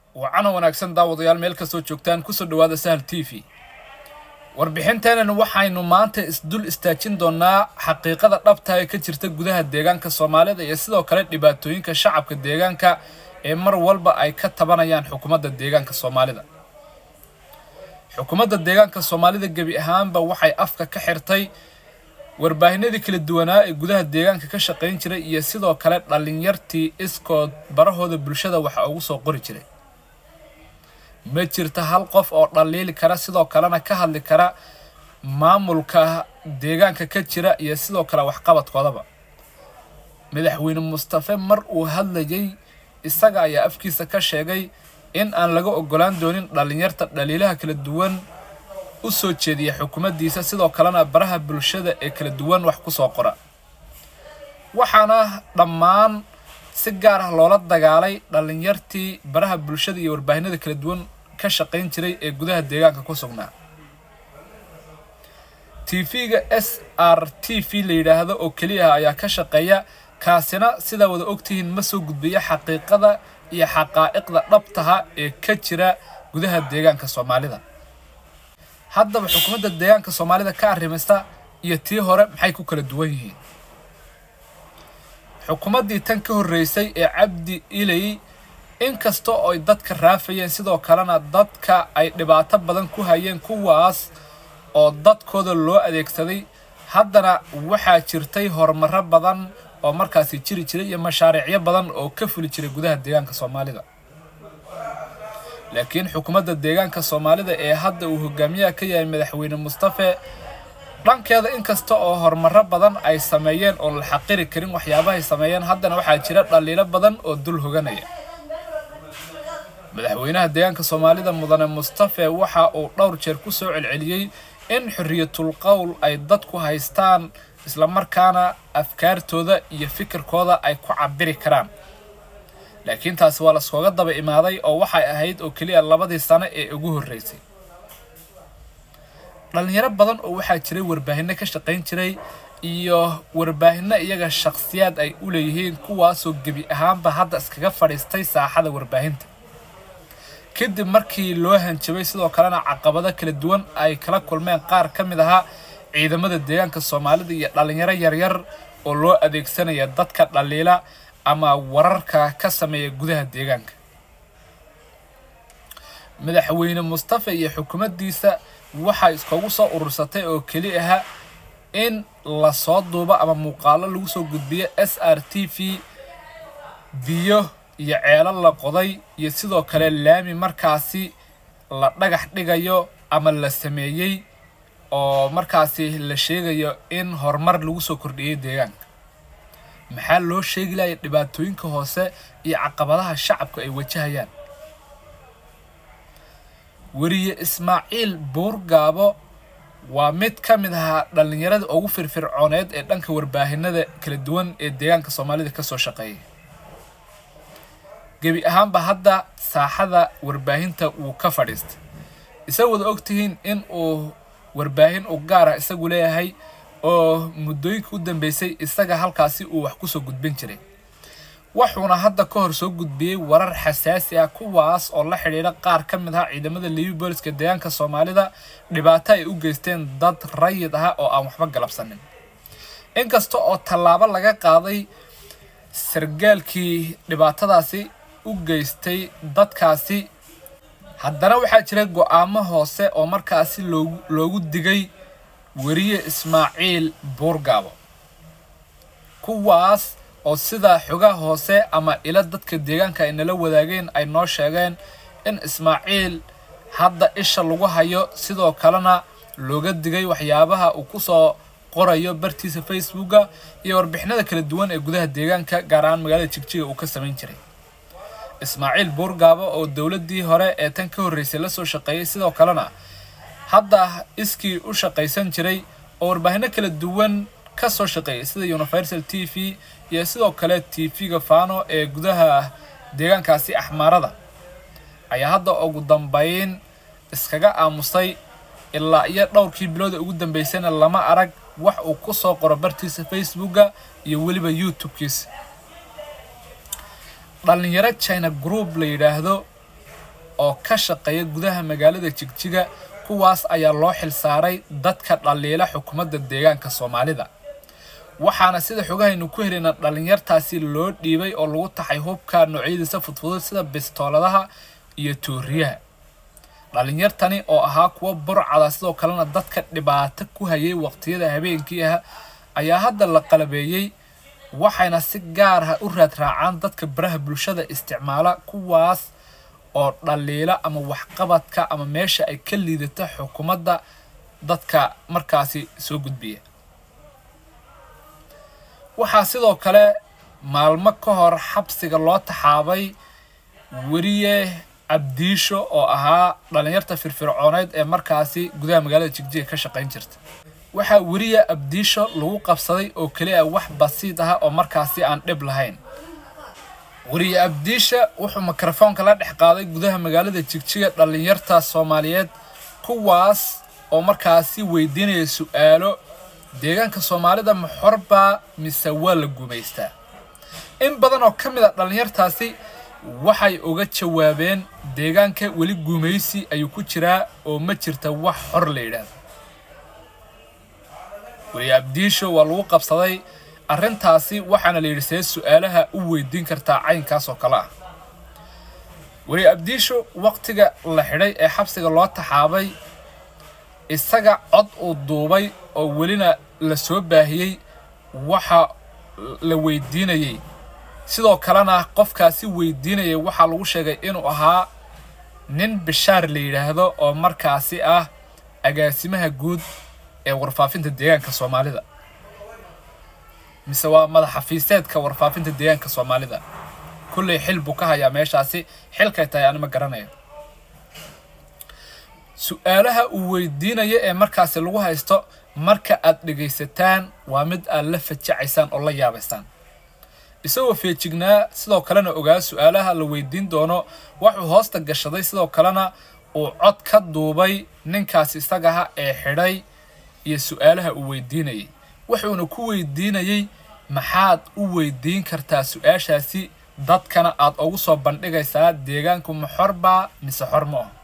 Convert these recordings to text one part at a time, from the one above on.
wacana wanaagsan daawadayaal meel kastoo joogtaan kusoo dhawaada sahal t v warbixinteenan waxaynu maanta isdul istaajin doonaa xaqiiqada dhabta ee ka jirta gudaha deegaanka soomaalida iyo sidoo kale dhibaatooyinka shacabka deegaanka ee mar walba ay ka tabanayaan xukuumadda deegaanka soomaalida xukuumadda deegaanka soomaalida gebi ahaanba waxay afka ka xirtay warbaahinadii kala duwanaa ee gudaha deegaanka ka shaqayn jiray iyo sidoo kale dhallinyartii iskood barahooda bulshada waxa ugu soo qori jiray ma jirta hal qof oo dhaliili kara sidoo kalena ka hadli kara maamulka deegaanka ka jira iyo sidoo kale waxqabadkoodaba madaxweyne mustafe mar uu hadlayay isaga ayaa afkiisa ka sheegay in aan laga ogolaan doonin dhallinyarta dhaliilaha kala duwan u soo jeediya xukuumaddiisa sidoo kalena baraha bulshada ee kala duwan wax ku soo qora waxaana dhammaan si gaar ah loola dagaalay dhallinyartii baraha bulshada iyo warbaahinada kala duwan ka shaqayn jiray ee gudaha deegaanka ku sugnaa tv-ga s r t v la yidhaahdo oo keliya ah ayaa ka shaqeeya kaasina sidaa wada ogtihiin ma soo gudbiya xaqiiqada iyo xaqaa'iqda dhabtaha ee ka jira gudaha deegaanka soomaalida haddaba xukuumadda deegaanka soomaalida ka arrimaysta iyo tii hore maxay ku kala duwan yihiin xukuumaddii tan ka horreysay ee cabdi ilay inkasta oo ay dadka raafayeen sidoo kalena dadka ay dhibaato badan ku hayeen kuwaas oo dadkooda loo adeegsaday haddana waxaa jirtay horumaro badan oo markaasi jiri jiray iyo mashaariicyo badan oo ka fuli jiray gudaha deegaanka soomaalida laakiin xukuumadda deegaanka soomaalida ee hadda uu hogaamiyaha ka yahay madaxweyne mustafe dhankeeda inkasta oo horumaro badan ay sameeyeen oon la xaqiri karin waxyaabahay sameeyeen haddana waxaa jira dhaliilo badan oo dul hoganaya madaxweynaha deegaanka soomaalida mudane mustafe waxa uu dhowr jeer ku soo celceliyey in xorriyatul qowl ay dadku haystaan islamarkaana afkaartooda iyo fikirkooda ay ku cabiri karaan laakiin taasi waa laskooga daba imaaday oo waxay ahayd oo keliya labadii sano ee ugu horreysay dhalinyaro badan oo waxaa jiray warbaahinno ka shaqayn jiray iyo warbaahinno iyaga shakhsiyaad ay u leeyihiin kuwaasoo gebi ahaanba hadda iskaga fadhiistay saaxada warbaahinta kadib markii loo hanjabay sidoo kalena caqabado kala duwan ay kala kulmeen qaar ka mid ahaa ciidamada deegaanka soomaalida iyo dhalinyaro yaryar oo loo adeegsanaya dadka dhaliila ama wararka ka sameeya gudaha deegaanka madaxweyne mustafe iyo xukuumaddiisa waxay iskugu soo urursatay oo keli aha in lasoo duubo ama muuqaalo lagu soo gudbiyo s r t v biyo iyo ceelo la qoday iyo sidoo kale laami markaasi la dhagax dhigayo ama la sameeyey oo markaasi la sheegayo in horumar lagu soo kordhiyey deegaanka maxaa loo sheegi lahaya dhibaatooyinka hoose iyo caqabadaha shacabku ay wajahayaan weriye ismaaciil buurgaabo waa mid ka mid ahaa dhallinyarada ugu firfircooneed ee dhanka warbaahinada kala duwan ee deegaanka soomaalida ka soo shaqeeyay gebi ahaanba hadda saaxada warbaahinta wuu ka fadhiistay isaga wada ogtihiin in uu warbaahin u gaara isagu leeyahay oo muddooyinka u dambeysay isaga halkaasi uu wax kusoo gudbin jiray wuxuuna hadda ka hor soo gudbiyey warar xasaasi ah kuwaas oo la xidhiidha qaar ka mid ah ciidamada liibi booliska deegaanka soomaalida dhibaato ay u geysteen dad rayid ah oo aan waxba galabsanin inkasta oo tallaabo laga qaaday sargaalkii dhibaatadaasi u geystay dadkaasi haddana waxaa jira go-aamo hoose oo markaasi loogu loogu digay weriye ismaaciil buurgaabo kuwaas oo sida xogaha hoose ama ila dadka deegaanka ay nala wadaageen ay noo sheegeen in ismaaciil hadda isha lagu hayo sidoo kalena looga digay waxyaabaha uu kusoo qorayo bartiisa facebooka iyo warbixinada kala duwan ee gudaha deegaanka gaar ahaan magaalada jigjiga uu ka samayn jiray ismaaciil buurgaabo oo dowladdii hore ee tan ka horreysay la soo shaqeeyey sidoo kalena hadda iskii u shaqaysan jiray oo warbaahinno kala duwan ka soo shaqeeyay sida universal t v iyo sidoo kale t v-ga fano ee gudaha deegaankaasi axmaarada ayaa hadda ugu dambeyn iskaga aamusay ilaa iyo dhowrkii bilooda ugu dambeysana lama arag wax uu ku soo qoro bartiisa facebooka iyo weliba youtube-kiisa dhallinyaro china group la yidhaahdo oo ka shaqeeya gudaha magaalada jigjiga kuwaas ayaa loo xilsaaray dadka dhaliila xukuumadda deegaanka soomaalida waxaana sida xogahaynu ku helayna dhalinyartaasi loo dhiibay oo lagu taxay hubka noocyadiisa fudfudud sida bistooladaha iyo tuuriyaha dhalinyartani oo ahaa kuwa burcada sidoo kalena dadka dhibaato ku hayay waqtiyada habeenkii ah ayaa hadda la qalabeeyey waxayna si gaar ah u raad raacaan dadka baraha bulshada isticmaala kuwaas oo dhaliila ama waxqabadka ama meesha ay ka liidata xukuumadda dadka markaasi soo gudbiya waxaa sidoo kale maalmo ka hor xabsiga loo taxaabay weriye cabdiisho oo ahaa dhalinyarta firfircooneyd ee markaasi gudaha magaalada jigjiga ka shaqayn jirta waxaa weriye abdiisho lagu qabsaday oo keliya wax basiid ah oo markaasi aan dhib lahayn weriye abdiisha wuxuu mikrofoonka la dhex qaaday gudaha magaalada jigjiga dhalinyarta soomaaliyeed kuwaas oo markaasi weydiinaya su-aalo deegaanka soomaalida ma xorbaa mise waa la gumaystaa in badan oo ka mid a dhalinyartaasi waxay uga jawaabeen deegaanka weli gumaysi ayuu ku jiraa oo ma jirta wax xor la yidhaahdo weli abdiisho waa lagu qabsaday arrintaasi waxaana la yidhi see su-aalaha u weydiin kartaa caynkaas oo kale ah weli abdiisho waqtiga la xidhay ee xabsiga loo taxaabay isaga cod uu duubay oo welina la soo baahiyey waxa la weydiinayey sidoo kalena qofkaasi weydiinayay waxaa lagu sheegay inuu ahaa nin bishaar la yidhaahdo oo markaasi ah agaasimaha guud ee warfaafinta deegaanka soomaalida mise waa madaxafiiseedka warfaafinta deegaanka soomaalida kullay xil buu ka hayaa meeshaasi xilkay tahay anima garanayo su-aalaha uu weydiinayo ee markaasi lagu haysto marka aad dhegaysataan waa mid aad la fajacaysaan oo la yaabaysaan isagoo feejignaa sidoo kalena ogaa su-aalaha la weydiin doono waxuu hoosta gashaday sidoo kalena uu cod ka duubay ninkaasi isagaha ee xidhay iyo su-aalaha uu weydiinayay wuxuuna ku weydiinayey maxaad u weydiin kartaa su-aashaasi dadkana aad ugu soo bandhigaysaa deegaanku ma xorbaa mise xor ma ah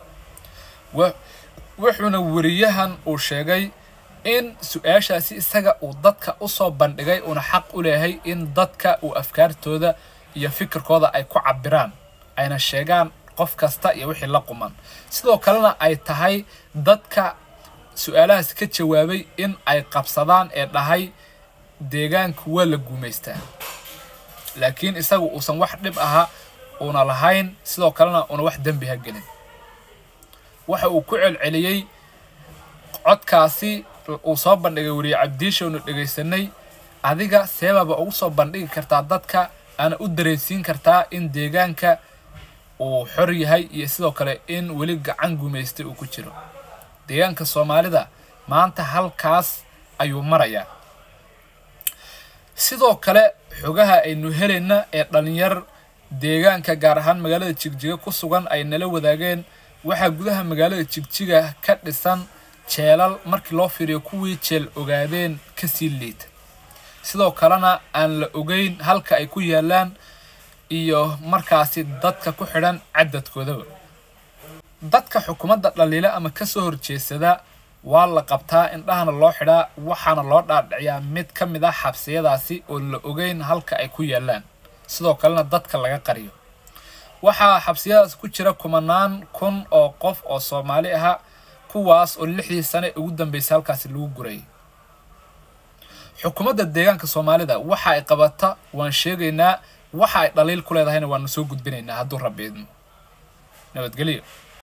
wuxuuna weriyahan uu sheegay in su-aashaasi isaga uu dadka usoo bandhigay uuna xaq u leeyahay in dadka uu afkaartooda iyo fikirkooda ay ku cabiraan ayna sheegaan qof kasta iyo wixii la quman sidoo kalena ay tahay dadka su-aalahaas ka jawaabay in ay qabsadaan ee dhahay deegaanku waa la guumaystaa laakiin isagu uusan wax dhib aha uuna lahayn sidoo kalena uuna wax dembi ha gelin waxa uu ku celceliyey codkaasi uu soo bandhigay weriye cabdiishownu dhegaysanay adiga seebaba ugu soo bandhigi kartaa dadka aana u dareensiin kartaa in deegaanka uu xor yahay iyo sidoo kale in weli gacan gumaystay uu ku jiro deegaanka soomaalida maanta halkaas ayuu marayaa sidoo kale xogaha aynu helayna ee dhalinyar deegaanka gaar ahaan magaalada jigjiga ku sugan ay nala wadaageen waxaa gudaha magaalada jigjiga ka dhisan jeelal markii loo fiiriyo kuwii jeel ogaadeen kasii liita sidoo kalena aan la ogeyn halka ay ku yaalaan iyo markaasi dadka ku xidhan cadadkoodaba dadka xukuumadda dhaliila ama kasoo horjeesada waa la qabtaa indhahana loo xidhaa waxaana loo dhaadhiciyaa mid ka mid ah xabsiyadaasi oo la ogeyn halka ay ku yaalaan sidoo kalena dadka laga qariyo waxaa xabsiyadaas ku jira kumanaan kun oo qof oo soomaali aha kuwaas oo lixdii sane ugu dambeysay halkaasi lagu gurayay xukuumadda deegaanka soomaalida waxa ay qabata waan sheegaynaa waxa ay dhaliil ku leedahayna waanu soo gudbinaynaa hadduu rabbi idmo nabadgelyo